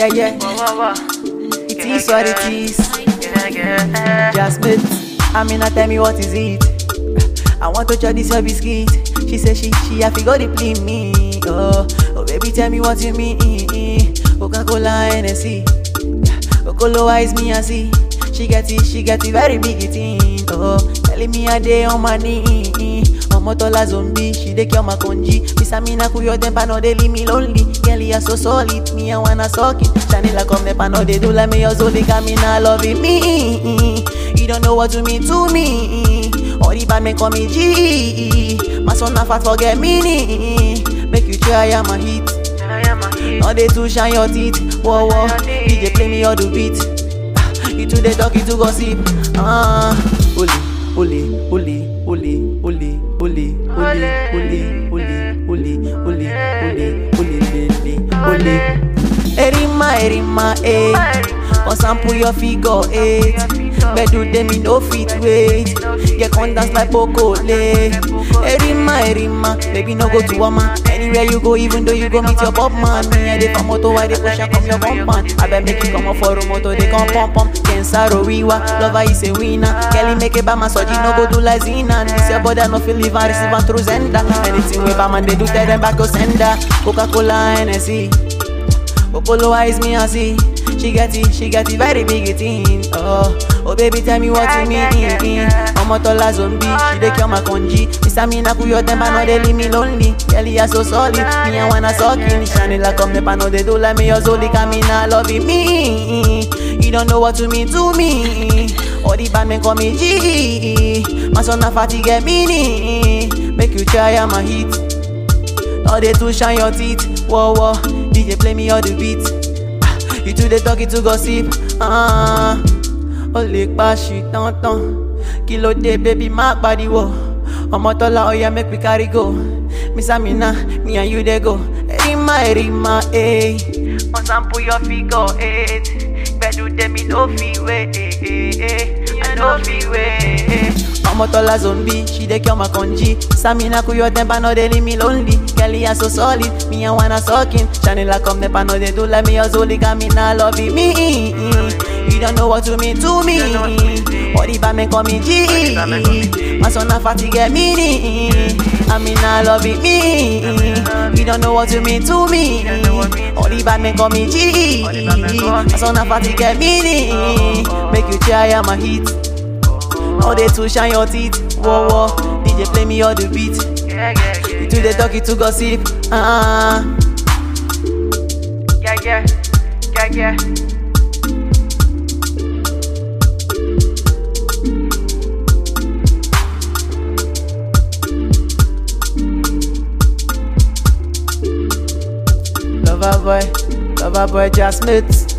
Yeah, yeah. It is what it is. Just mate. I mean, tell me what is it? I want to try this your biscuit. She say she she have to go to play me. Oh, oh baby, tell me what you mean. Coca Cola Hennessy. Oh, Colo is me I see. She get it, she get it very big thing. Oh, telling me a day on my knee. Ọmọ tọ́lá zombie, she dey cure my conji. Miss Amina kuyo temper no dey leave me lonely. Girl, you are so solid, me I wanna suck it. Chanela come never no dey do like me, your Zodi Camina loving me. You don't know what to mean to me. All the bad men call me G. My son na fat forget me. Make you try am a hit. No dey too shine your teeth. Whoa whoa, DJ play me all the beat. Ah, You too dey talk, you too gossip. Ah, ole ole ole ole ole ole ole ole ole ole ole ole ole lele ole. Erima erima eh, come sample your figure eight. Bedu dem me no fit wait. Get come dance like Pokole. Erima erima, baby no go to Wama. Anywhere you go, even though you go meet your pop man. Me I dey for moto, I dey push and come your compound. I bet make you come up for a moto, they come pump pump. Kensaro wiwa, lover is a winner. Kelly make a bama soji, no go do like Zina. This your body, no feel live and receive and through Zenda. Anything we bama, they do tell them back to sender. Coca-Cola, Hennessy. Opolo eyes me I see She get it, she get it very big thing Oh, oh baby tell me what you mean Ọmọ tọ́lá zombie, she dey cure my conji Miss Amina kuyo temper no dey leave me lonely Girl you are so solid, me I wanna suck in Chanela come never no dey do like me Your Zodi Camina loving me You don't know what to mean to me All the bad men call me G My son na fatty get me Make you try am a hit No dey too shine your teeth, whoa whoa. DJ play me all the beat. Ah, You too dey talk, you too gossip. Ah, o lè pa ṣì tán tán. Kí ló dé baby má pariwo? Ọmọ tọ́lá ọ̀yà make we carry go. Miss Amina, me and you dey go. Erima erima eh. Wọ́n sample your figure eight. Gbẹ̀dú tèmi no fit wait. Eh, eh, eh. I no fit wait. Eh. Ọmọ tọ́lá zombie, she dey cure my conji. Samina kuyo temper no dey leave me lonely. Girl, you are so solid, me I wanna suck in. Chanela come never no dey do like me, your Zoli Camina loving me. You don't know what to mean to me. All the bad men call me G. My son na fatty get me. Amina loving me. You don't know what to mean to me. All the bad men call me G. My son na fatty get me. Make you try am a hit. No dey too shine your teeth, whoa whoa. DJ play me all the beat. You too dey talk, you too gossip. Ah, Yeah, yeah, yeah, yeah. lover boy, lover boy, just mates.